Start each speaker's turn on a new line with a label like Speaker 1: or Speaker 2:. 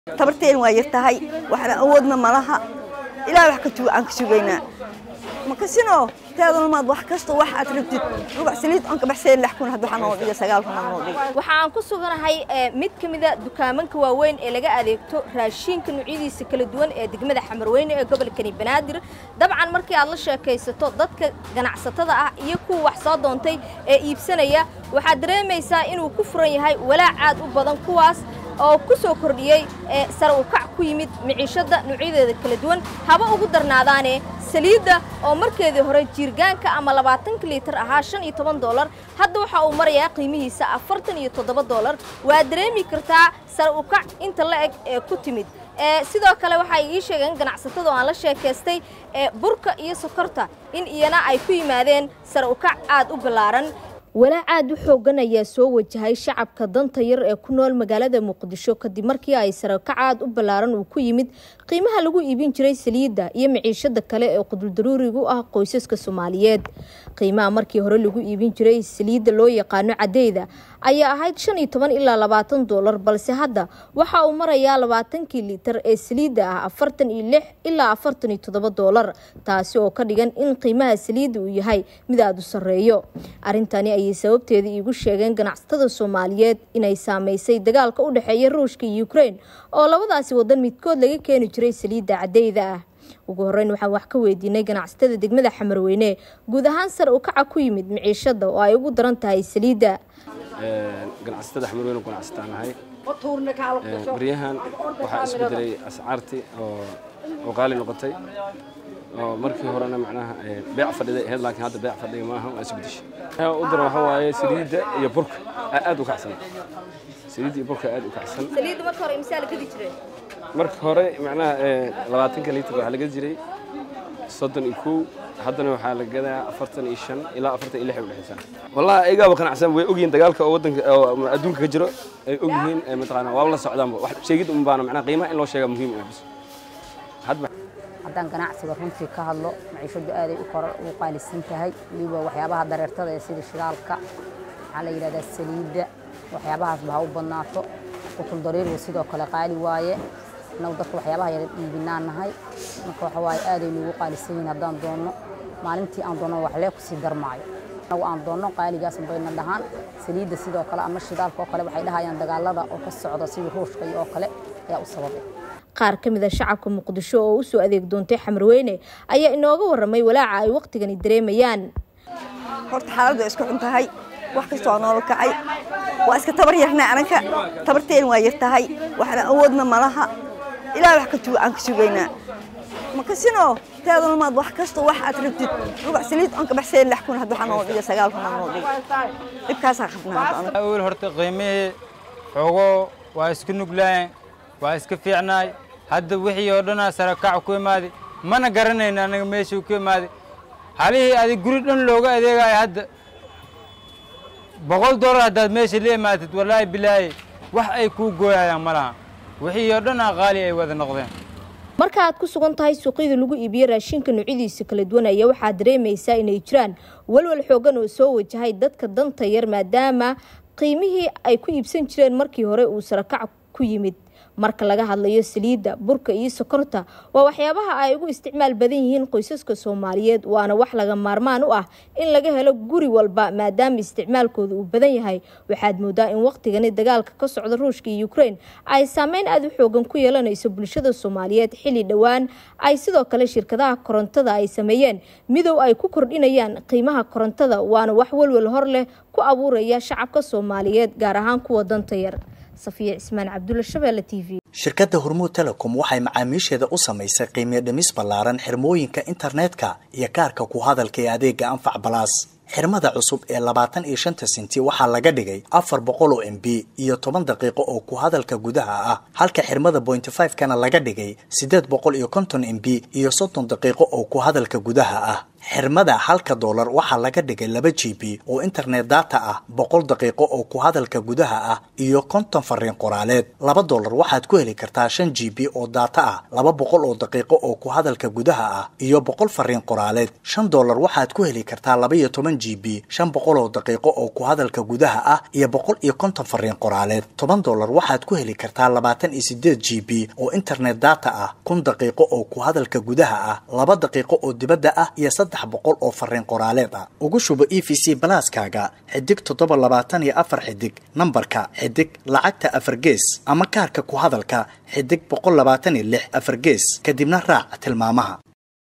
Speaker 1: tabarteen waa yar tahay waxna awoodna malaha ilaa wax aan ka sugaynaa makasino teedalmaad wax kasta wax aad rabtid rubac saliid on ka baxseen lix kun hadda waxaa noo dhiga sagaal kun noo dhiga
Speaker 2: waxa aan ku suganahay mid ka mida dukaamanka waaweyn ee laga adeegto raashiinka nuucyadiisa kala duwan ee degmada xamarweyne ee gobolkani banaadir dabcan markii aad la sheekaysato dadka ganacsatada ah iyo kuwa wax soo doontay ee iibsanaya waxaad dareemaysaa inuu ku furan yahay walaac aad u badan kuwaas oo ku soo kordhiyey sare u kac ku yimid miciishadda nuucyadeeda kala duwan haba ugu darnaadaane saliidda oo markeedii hore jiirgaanka ama labaatanka liitar ahaa shan iyo toban doolar hadda waxa uu marayaa qiimihiisa afartan iyo toddoba doolar waa dareemi kartaa sare u kac inta la eg ee ku timid sidoo kale waxay ii sheegeen ganacsatada oo aan la sheekaystay burka iyo sokorta in iyana ay ku yimaadeen sare u kac aad u ballaaran walaac aad u xooggan ayaa soo wajahay shacabka danta yar ee ku nool magaalada muqdisho kadib markii ay sarakac aad u ballaaran uu ku yimid qiimaha lagu iibin jiray saliidda iyo miciishada kale ee quduldaruurigu ah qoysaska soomaaliyeed qiimaha markii hore lagu iibin jiray saliidda loo yaqaano cadeyda ayaa ahayd shan iyo toban ilaa labaatan doolar balse hadda waxa uu marayaa labaatankii liitar ee saliidda ah afartan iyo lix ilaa afartan iyo toddoba doolar taasi oo ka dhigan in qiimaha saliidda uu yahay mid aada u sarreeyo arrintani ayay sababteeda iigu sheegeen ganacsatada soomaaliyeed inay saameysay dagaalka u dhexeeya ruushka iyo ukrein oo labadaasi wadan midkood laga keeni jiray saliidda cadeyda ah ugu horreyn waxaan wax ka weydiinay ganacsatada degmada xamarweyne guud ahaan sare u kaca ku yimid miciishada oo ay ugu daran tahay saliidda
Speaker 3: ganacsatada xamarweyne ganacsataan nahay baryahan waxaa isbedelay ascaartii oo qaali noqotay oo markii horena macnaha beec fadhiday ahayd laakiin hadda beec fadhiga maaha waa isbedeshay u daran waxaa waaye saliidda iyo burka aad u kacsan saliidda iyo burka aad u kacsan
Speaker 2: saliidda marka hore imsaa la gadi jiray
Speaker 3: marka hore macnaha labaatanka liitar waxaa la gadi jiray soddon iyo kow haddana waxaa la gadaa afartan iyo shan ilaa afartan iyo lix ay udhexaysaa wallahi ayagaaba qanacsan way ogyihiin dagaalka oo waddanka oo adduunka ka jiro ay ogyihiin mataqaanaa waaba la socdaanba wax sheegid un baana macnaha qiimaha in loo sheegaa muhiim ah bis hadba
Speaker 4: haddaan ganacsiga runtii ka hadlo maciishadu aaday u qaalisan tahay weliba waxyaabaha dareertada ee sida shidaalka waxaa la yidhahdaa saliidda waxyaabahaasba ha u badnaato qutul dariirwa sidoo kale qaali waaye annagu dadka waxyaabaha yara iibinaan nahay marka waxa waaye aaday nuugu qaalisan yihiin haddaan doonno maalintii aan doonno wax lee kusii darmaayo annagu aan doonno qaaligaas bayna dhahaan saliidda sidoo kale ama shidaalka oo kale waxay dhahayaan dagaalada oo ka socda sida ruushka iyo oo kale ayaa u sababay
Speaker 2: qaar ka mid a shacabka muqdisho oo u soo adeeg doontay xamarweyne ayaa inooga warramay walaaca ay wakhtigani dareemayaan
Speaker 1: horta xaaladdu isku xun tahay wax kasta waa noola kacay waa iska tabar yarnaa ananka tabarteen waa yar tahay waxna awoodna malaha ilaa wax aan ka sugaynaa makasino teedalmaad wax kasta wax aad rabtid rubac saliid on ka baxseen lix kun hadda waxaa noo dhiga sagaal kun noo dhiga dhibkaasaa qabnaa
Speaker 5: awel horta qiimihii xogo waa isku nuglaayeen waa iska fiicnaay hadda wixii oo dhanaa sarakac ku imaaday mana garanayna anaga meeshuu ku imaaday halihii adig guri dhan looga adeegayo hadda boqol dollar haddaad meesha la imaatid wallaahi bilaahi wax ay kuu gooyayaan ma laha wixii oo dhanaa qaali ay wada noqdeen
Speaker 2: marka aad ku sugan tahay suuqyada lagu iibiyo raashinka noocyadiisa kala duwan ayaa waxaad dareemaysaa inay jiraan walwal xoogan oo soo wajahay dadka danta yar maadaama qiimihii ay ku iibsan jireen markii hore uu sarakac ku yimid marka laga hadlayo saliidda burka iyo sokorta waa waxyaabaha ay ugu isticmaal badan yihiin qoysaska soomaaliyeed waana wax laga maarmaan u ah in laga helo guri walba maadaama isticmaalkooda uu badan yahay waxaad moodaa in wakhtigani dagaalka ka socda ruushka iyo ukrein ay saameyn aada u xoogan ku yeelanayso bulshada soomaaliyeed xilli dhowaan ay sidoo kale shirkadaha korontada ay sameeyeen midow ay ku kordhinayaan qiimaha korontada waana wax walwal hor leh ku abuuraya shacabka soomaaliyeed gaar ahaan kuwa danta yar safiya cismaan cabdulla shabeelle t v
Speaker 6: shirkadda hormuud telecom waxay macaamiisheeda u samaysay qiimiyo dhimis ballaaran xirmooyinka internetka iyo kaarka ku hadalka ee adeega anfac balaas xirmada cusub ee labaatan iyo shanta senti waxaa laga dhigay afar boqol oo m b iyo toban daqiiqo oo ku hadalka gudaha ah halka xirmada bointy five kana laga dhigay siddeed boqol iyo konton m b iyo soddon daqiiqo oo ku hadalka gudaha ah xirmada halka doolar waxaa laga dhigay laba g b oo internet data ah boqol daqiiqo oo ku hadalka gudaha ah iyo konton fariin qoraaleed laba doolar waxaad ku heli kartaa shan g b oo data ah laba boqol oo daqiiqo oo ku hadalka gudaha ah iyo boqol fariin qoraaleed shan doolar waxaad ku heli kartaa laba iyo toban g b shan boqol oo daqiiqo oo ku hadalka gudaha ah iyo boqol iyo konton fariin qoraaleed toban doolar waxaad ku heli kartaa labaatan iyo sideed g b oo internet data ah kun daqiiqo oo ku hadalka gudaha ah laba daqiiqo oo dibadda ah iyo saddex boqol oo fariin qoraaleed ah ugu shubo e v c balaaskaaga xidig toddoba labaatan iyo afar xidig nambarka xidig lacagta afar gees ama kaarka ku hadalka xidig boqol labaatan iyo lix afar gees kadibna raac tilmaamaha